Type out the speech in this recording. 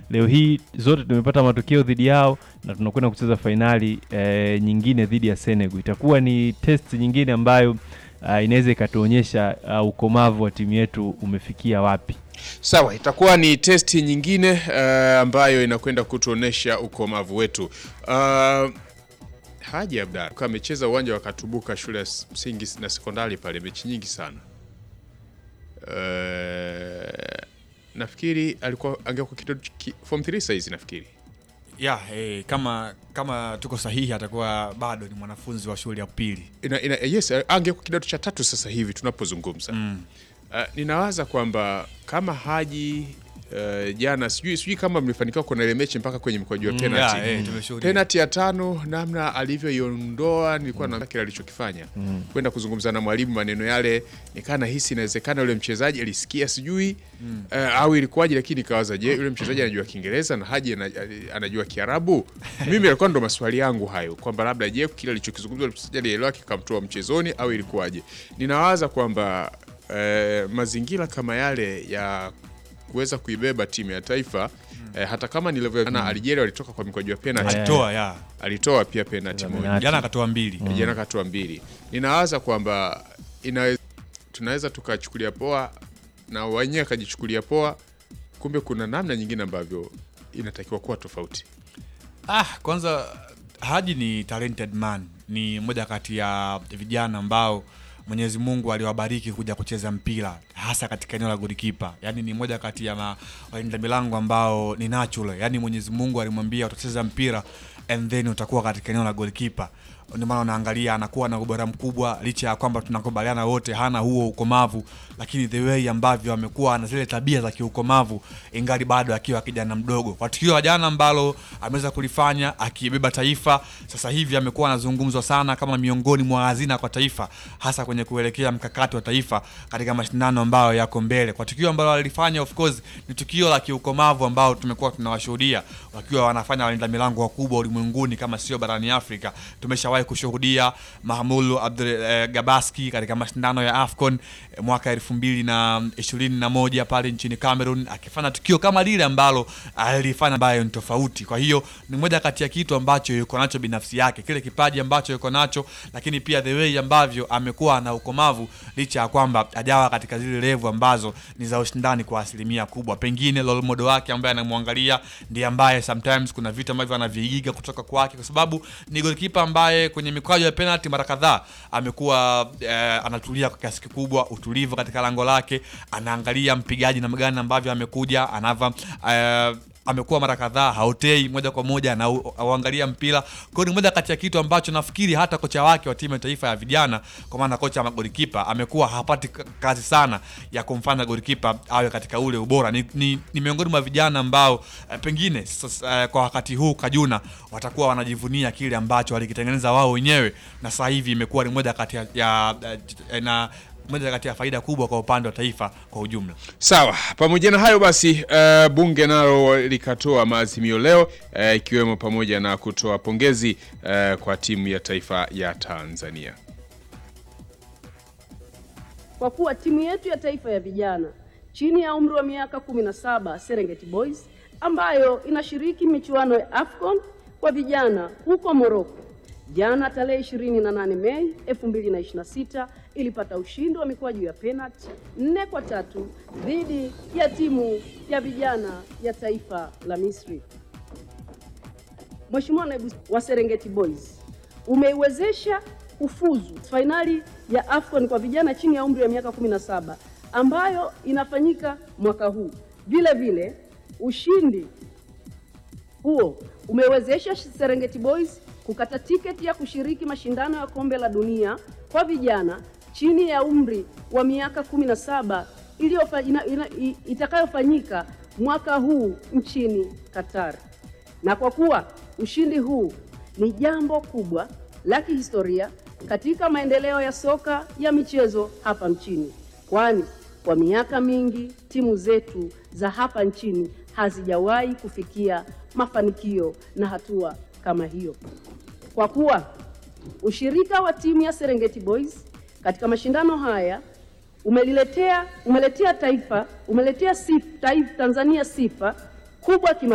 leo hii zote tumepata matokeo dhidi yao na tunakwenda kucheza fainali eh, nyingine dhidi ya Senegal. Itakuwa ni test nyingine ambayo uh, inaweza ikatuonyesha uh, ukomavu wa timu yetu umefikia wapi. Sawa, itakuwa ni testi nyingine uh, ambayo inakwenda kutuonesha ukomavu wetu. Uh, Haji Abdalla kwa amecheza uwanja wa Katubuka shule ya msingi na sekondari pale mechi nyingi sana. Uh, nafikiri alikuwa angekuwa kidogo ki, form 3 size nafikiri. ya eh, kama kama tuko sahihi atakuwa bado ni mwanafunzi wa shule ya pili Ina, ina, yes, angekuwa kidato cha tatu sasa hivi tunapozungumza. mm. Uh, ninawaza kwamba kama Haji uh, jana sijui sijui kama mlifanikiwa kuona ile mechi mpaka kwenye mkwaju wa Mm, penalty. ya, eh, tumeshuhudia. penalty ya tano namna alivyoiondoa nilikuwa na kile alichokifanya kwenda kuzungumza na mwalimu maneno yale nikaa nahisi inawezekana yule mchezaji alisikia sijui eh, au ilikuwaje lakini nikawaza je yule mchezaji anajua kiingereza na haji ana- anajua kiarabu mimi alikuwa ndo maswali yangu hayo kwamba labda je kile alichokizungumza yule mchezaji alielewa kikamtoa mchezoni au ilikuwaje ninawaza kwamba eh, mazingira kama yale ya kuweza kuibeba timu ya taifa eh, hata kama nilivyoona Algeria walitoka kwa mikwaju ya penalty Yeah. alitoa ya alitoa pia penalty moja Penalty. jana akatoa mbili jana katoa mbili. Ninawaza kwamba inawe- tunaweza tukachukulia poa na wenyewe akajichukulia poa, kumbe kuna namna nyingine ambavyo inatakiwa kuwa tofauti. Ah, kwanza Haji ni talented man, ni mmoja kati ya vijana ambao Mwenyezi Mungu aliwabariki kuja kucheza mpira hasa katika eneo la golikipa. Yaani ni mmoja kati ya ma- walinda milango ambao ni natural. Yaani Mwenyezi Mungu alimwambia utacheza mpira and then utakuwa katika eneo la golikipa. Ndio maana unaangalia anakuwa na ubora mkubwa licha ya kwamba tunakubaliana wote hana huo ukomavu, lakini the way ambavyo amekuwa na zile tabia za kiukomavu ingali bado akiwa kijana mdogo. Kwa tukio la jana ambalo ameweza kulifanya akibeba taifa, sasa hivi amekuwa anazungumzwa sana kama miongoni mwa hazina kwa taifa, hasa kwenye kuelekea mkakati wa taifa katika mashindano ambayo yako mbele. Kwa tukio ambalo alifanya, of course, ni tukio la kiukomavu ambao tumekuwa tunawashuhudia wakiwa wanafanya walinda milango wakubwa ulimwenguni kama sio barani Afrika. Tumeshawahi kushuhudia Mahmulu Abdul eh, Gabaski katika mashindano ya AFCON eh, mwaka elfu mbili na ishirini na moja pale nchini Cameroon akifanya tukio kama lile ambalo alifanya ambayo ni tofauti. Kwa hiyo ni moja kati ya kitu ambacho yuko nacho binafsi yake, kile kipaji ambacho yuko nacho, lakini pia the way ambavyo amekuwa na ukomavu, licha ya kwamba ajawa katika zile levu ambazo ni za ushindani kwa asilimia kubwa. Pengine role model wake ambaye anamwangalia ndiye ambaye sometimes kuna vitu ambavyo anaviiga kutoka kwake, kwa sababu ni goalkeeper ambaye kwenye mikwaju ya penalty mara kadhaa amekuwa eh, anatulia kwa kiasi kikubwa, utulivu katika lango lake, anaangalia mpigaji namna gani ambavyo amekuja anava eh, amekuwa mara kadhaa haotei moja kwa moja na au- auangalia mpira. Kwa hiyo ni moja kati ya kitu ambacho nafikiri hata kocha wake wa timu ya taifa ya vijana, kwa maana kocha wa golikipa amekuwa hapati k- kazi sana ya kumfanya golikipa awe katika ule ubora. Ni, ni, ni miongoni mwa vijana ambao eh, pengine sasa, eh, kwa wakati huu Kajuna watakuwa wanajivunia kile ambacho walikitengeneza wao wenyewe, na sasa hivi imekuwa ni moja kati ya, ya, ya na moja kati ya faida kubwa kwa upande wa taifa kwa ujumla. Sawa, pamoja na hayo basi, uh, bunge nalo likatoa maazimio leo uh, ikiwemo pamoja na kutoa pongezi uh, kwa timu ya taifa ya Tanzania. kwa kuwa timu yetu ya taifa ya vijana chini ya umri wa miaka 17 Serengeti Boys ambayo inashiriki michuano ya AFCON kwa vijana huko Morocco jana tarehe 28 Mei 2026 ilipata ushindi wa mikwaju ya penalti nne kwa tatu dhidi ya timu ya vijana ya taifa la Misri. Mheshimiwa Naibu wa Serengeti Boys umeiwezesha kufuzu fainali ya AFCON kwa vijana chini ya umri wa miaka 17 ambayo inafanyika mwaka huu. Vile vile ushindi huo umewezesha Serengeti Boys kukata tiketi ya kushiriki mashindano ya kombe la dunia kwa vijana chini ya umri wa miaka 17 iliyofa- ina- ina- i- itakayofanyika mwaka huu nchini Qatar. Na kwa kuwa ushindi huu ni jambo kubwa la kihistoria katika maendeleo ya soka ya michezo hapa nchini, kwani kwa miaka mingi timu zetu za hapa nchini hazijawahi kufikia mafanikio na hatua kama hiyo. Kwa kuwa ushirika wa timu ya Serengeti Boys katika mashindano haya umeliletea umeletea taifa umeletea sifa, taifa Tanzania sifa kubwa kima